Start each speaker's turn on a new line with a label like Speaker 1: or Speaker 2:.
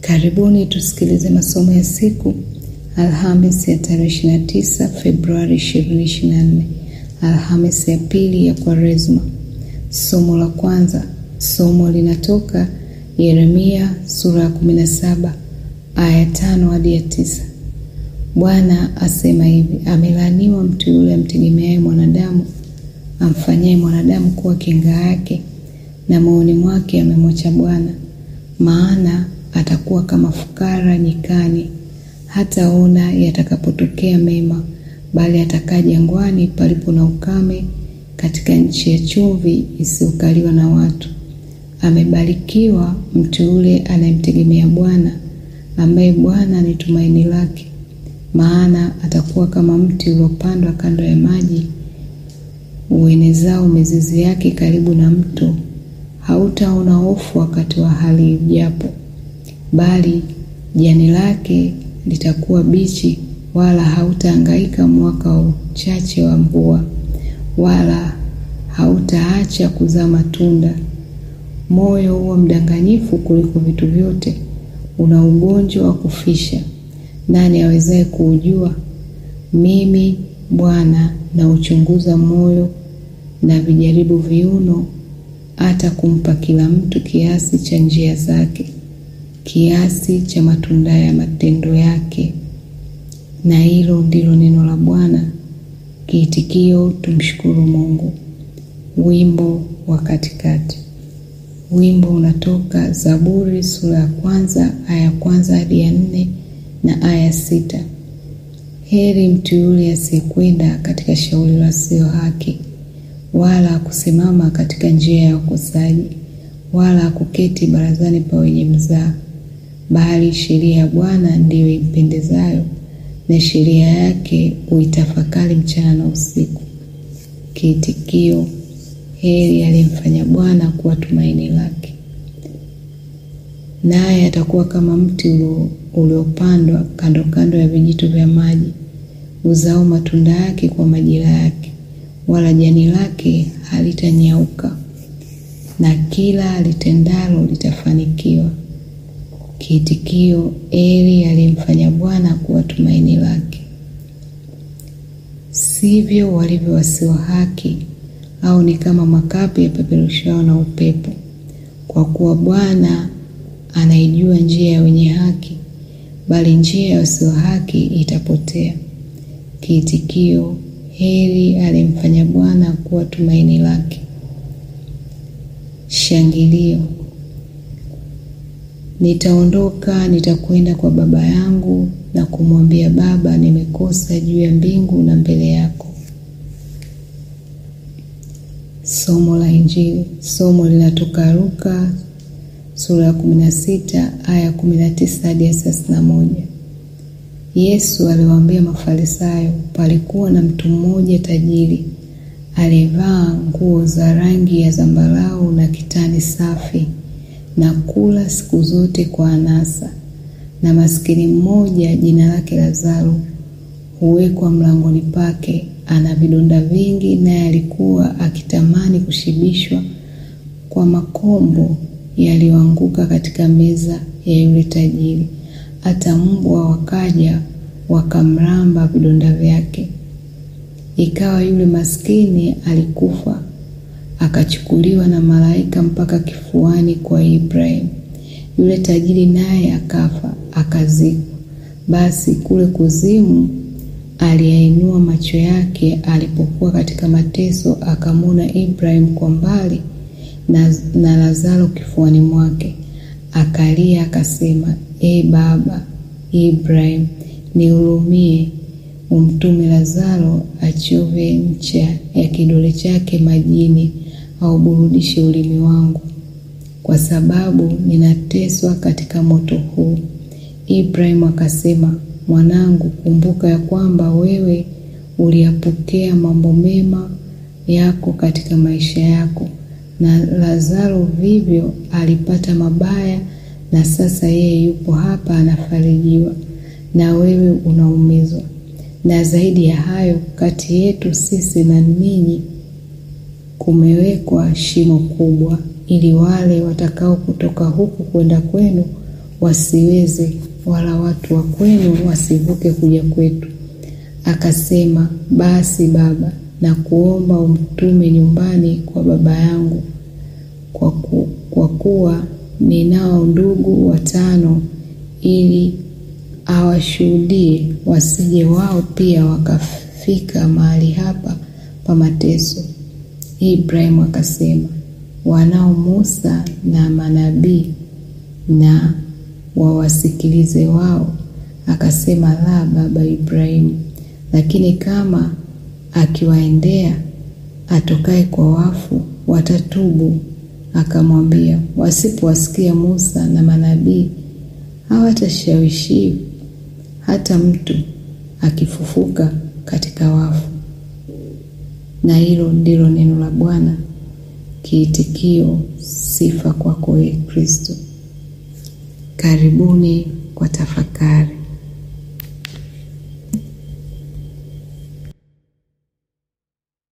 Speaker 1: Karibuni tusikilize masomo ya siku Alhamis ya tarehe 29 Februari 2024, Alhamis ya pili ya Kwaresma. Somo la kwanza, somo linatoka Yeremia sura ya 17 aya tano hadi ya tisa. Bwana asema hivi: amelaaniwa mtu yule amtegemeaye mwanadamu, amfanyaye mwanadamu kuwa kinga yake, na moyoni mwake amemwacha Bwana. Maana atakuwa kama fukara nyikani, hataona yatakapotokea mema, bali atakaa jangwani palipo na ukame, katika nchi ya chumvi isiyokaliwa na watu. Amebarikiwa mtu yule anayemtegemea Bwana, ambaye Bwana ni tumaini lake. Maana atakuwa kama mti uliopandwa kando ya maji, uenezao mizizi yake karibu na mto. Hautaona hofu wakati wa hali ijapo, bali jani lake litakuwa bichi, wala hautahangaika mwaka wa uchache wa mvua, wala hautaacha kuzaa matunda. Moyo huwa mdanganyifu kuliko vitu vyote, una ugonjwa wa kufisha. Nani awezaye kuujua? Mimi Bwana nauchunguza moyo na vijaribu viuno, hata kumpa kila mtu kiasi cha njia zake, kiasi cha matunda ya matendo yake. Na hilo ndilo neno la Bwana. Kiitikio: tumshukuru Mungu. Wimbo wa katikati. Wimbo unatoka Zaburi sura ya kwanza aya ya kwanza hadi ya nne na aya sita. Heri mtu yule asiyekwenda katika shauri la wasio haki, wala kusimama katika njia ya wakosaji, wala kuketi barazani pa wenye mzaha, bali sheria ya Bwana ndiyo impendezayo, na sheria yake uitafakari mchana na usiku. Kiitikio: heri aliyemfanya Bwana kuwa tumaini lake. Naye atakuwa kama mti uliopandwa kando kando ya vijito vya maji, uzao matunda yake kwa majira yake, wala jani lake halitanyauka, na kila litendalo litafanikiwa. Kiitikio: heri aliyemfanya Bwana kuwa tumaini lake. Sivyo walivyo wasio haki, au ni kama makapi yapeperushao na upepo. Kwa kuwa Bwana anaijua njia ya wenye haki, bali njia ya wasio haki itapotea. Kiitikio: heri aliyemfanya Bwana kuwa tumaini lake. Shangilio. Nitaondoka, nitakwenda kwa baba yangu na kumwambia, Baba, nimekosa juu ya mbingu na mbele yako. Somo la Injili. Somo linatoka Luka sura ya 16 aya 19 hadi ya 31. Yesu aliwaambia Mafarisayo, palikuwa na mtu mmoja tajiri aliyevaa nguo za rangi ya zambarau na kitani safi na kula siku zote kwa anasa. Na maskini mmoja jina lake Lazaro huwekwa mlangoni pake, ana vidonda vingi, naye alikuwa akitamani kushibishwa kwa makombo yaliyoanguka katika meza ya yule tajiri. Hata mbwa wakaja wakamramba vidonda vyake. Ikawa yule maskini alikufa, akachukuliwa na malaika mpaka kifuani kwa Ibrahimu. Yule tajiri naye akafa, akazikwa. Basi kule kuzimu aliyainua macho yake alipokuwa katika mateso, akamwona Ibrahimu kwa mbali na, na Lazaro kifuani mwake. Akalia akasema, E baba Ibrahimu, nihurumie, umtume Lazaro achove ncha ya kidole chake majini, auburudishe ulimi wangu, kwa sababu ninateswa katika moto huu. Ibrahimu akasema, mwanangu, kumbuka ya kwamba wewe uliyapokea mambo mema yako katika maisha yako na Lazaro vivyo alipata mabaya, na sasa yeye yupo hapa anafarijiwa, na wewe unaumizwa. Na zaidi ya hayo, kati yetu sisi na ninyi kumewekwa shimo kubwa, ili wale watakao kutoka huku kwenda kwenu wasiweze, wala watu wa kwenu wasivuke kuja kwetu. Akasema, basi baba, na kuomba umtume nyumbani kwa baba yangu, kwa, ku, kwa kuwa ninao ndugu watano, ili awashuhudie, wasije wao pia wakafika mahali hapa pa mateso. Ibrahimu akasema, wanao Musa na manabii, na wawasikilize wao. Akasema, la, baba Ibrahimu, lakini kama akiwaendea atokaye kwa wafu watatubu. Akamwambia, wasipowasikia Musa na manabii hawatashawishi hata mtu akifufuka katika wafu. Na hilo ndilo neno la Bwana. Kiitikio: sifa kwako, ee Kristo. Karibuni kwa tafakari.